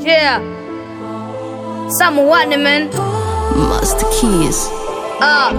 Yeah. Someone, man. Master Keys. Ah.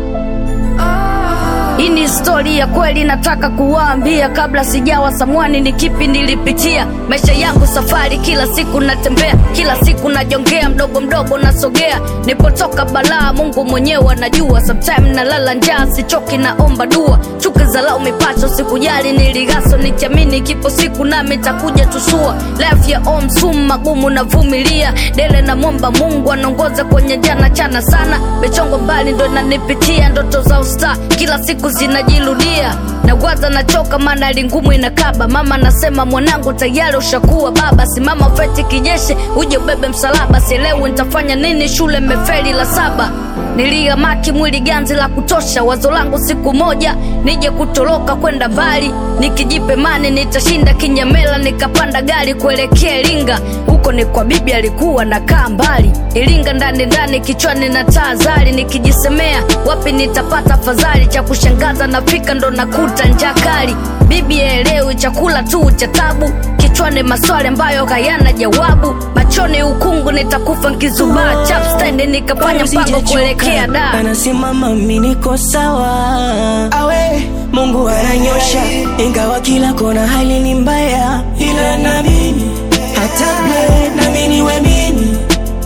Hii ni stori ya kweli, nataka kuwaambia kabla sijawa samwani, ni kipi nilipitia maisha yangu, safari kila siku natembea, kila siku najongea, mdogo mdogo nasogea, nipotoka balaa, Mungu mwenyewe anajua. Sometime nalala njaa, sichoki, naomba dua, chuki za lau mipacho, sikujali, niligaso nikiamini, kipo siku nami takuja tusua, life ya om sumu magumu navumilia, dele na momba Mungu anaongoza kwenye jana chana sana, michongo mbali ndo inanipitia, ndoto za usta kila siku zinajirudia nagwaza nachoka maana lingumu inakaba mama nasema mwanangu tayari ushakuwa baba simama feti kijeshi uje ubebe msalaba sielewi nitafanya nini shule mefeli la saba niliamaki mwili ganzi la kutosha wazo langu siku moja nije kutoroka kwenda mbali nikijipe mani nitashinda kinyamela nikapanda gari kuelekea iringa huko ni kwa bibi alikuwa nakaa mbali iringa ndani ndani kichwani na taa zari nikijisemea wapi nitapata fadhali cha kushangaza nafika ndo nakuta njaa kali bibi elewi chakula tu cha tabu kichwani maswali ambayo hayana jawabu machoni ukungu nitakufa nkizubaa chapstendi nikafanya mpango kuelekea da anasimama mimi niko sawa awe mungu ananyosha ingawa kila kona hali ni mbaya ila namini hata ple namini we mini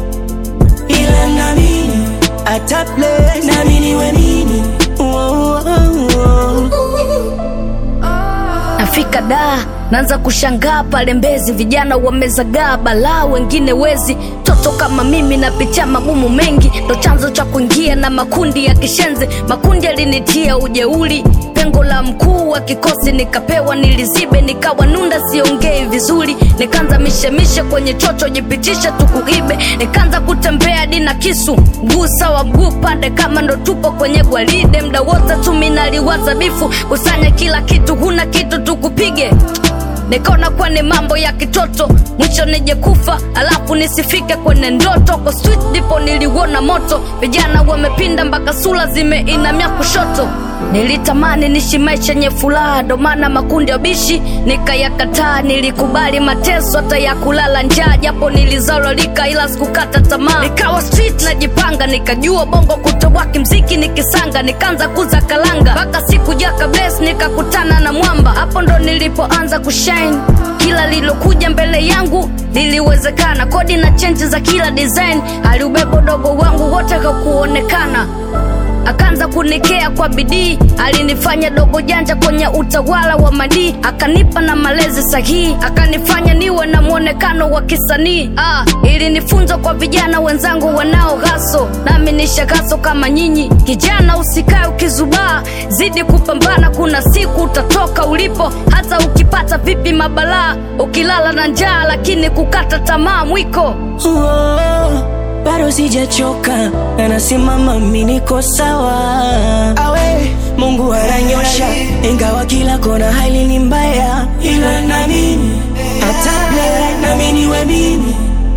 ila namini hata ple namini we mini oh, oh, oh. nafika da naanza kushangaa pale mbezi vijana wamezagaa balaa wengine wezi toto kama mimi napitia magumu mengi ndo chanzo cha kuingia na makundi ya kishenzi makundi yalinitia ujeuli pengo la mkuu wa kikosi nikapewa nilizibe nikawa nunda siongei vizuri nikaanza mishemishe kwenye chocho jipitisha tukuibe nikaanza kutembea dina kisu mguu sawa mguu pande kama ndo tupo kwenye gwaride mda wote tuminaliwaza bifu kusanya kila kitu huna kitu tukupige nikaona kwenye mambo ya kitoto mwisho nije kufa alafu nisifike kwenye ndoto kwa street ndipo niliuona moto vijana wamepinda mpaka sura zimeinamia kushoto nilitamani nishi maisha yenye furaha ndo maana makundi ya bishi nikayakataa nilikubali mateso hata ya kulala njaa japo nilizalolika ila sikukata tamaa nikawa street najipanga nikajua bongo kutoboa kimziki nikisanga nikaanza kuza kalanga mpaka siku jaka bless nikakutana na mwamba hapo ndo nilipoanza kushine kila lilokuja mbele yangu liliwezekana kodi na chenji za kila design aliubeba dogo wangu wote hakuonekana akaanza kunikea kwa bidii alinifanya dogo janja kwenye utawala wa madii akanipa na malezi sahihi akanifanya niwe na mwonekano wa kisanii ah, ilinifunza kwa vijana wenzangu wanao ghaso nami nishagaso kama nyinyi kijana usikae ukizubaa zidi kupambana kuna siku utatoka ulipo hata ukipata vipi mabalaa ukilala na njaa lakini kukata tamaa mwiko Oh, bado sijachoka anasimama mimi niko sawa awe mungu ananyosha ingawa kila kona hali ni mbaya ila namini hata ple namini we mimi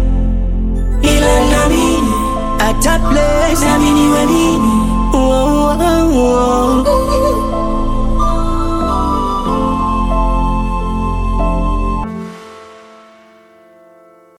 ila namini hata ple namini we mimi oh, oh, oh.